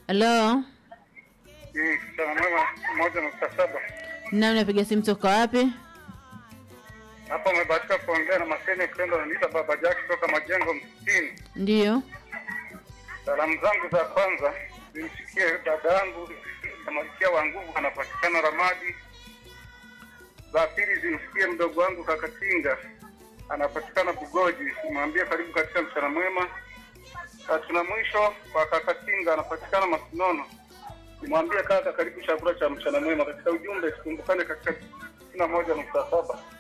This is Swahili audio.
Halo, Mm, Mchana mwema moja nukta saba. na unapiga simu toka wapi? Hapa umebahatika kuongea na Maseni Pendo, naniita Baba Jack kutoka Majengo Msitini. Ndiyo. Salamu zangu za kwanza zimsikie dada yangu na Malkia wa Nguvu, anapatikana Ramadi. Za pili zimsikie mdogo wangu Kakatinga, anapatikana Bugoji, nimwambie karibu katika mchana mwema. Tatu na mwisho kwa Kakatinga, anapatikana Masinono, nimwambie kaka, karibu chakula cha mchana mwema. Katika ujumbe tukumbukane katika sitini na moja nukta saba.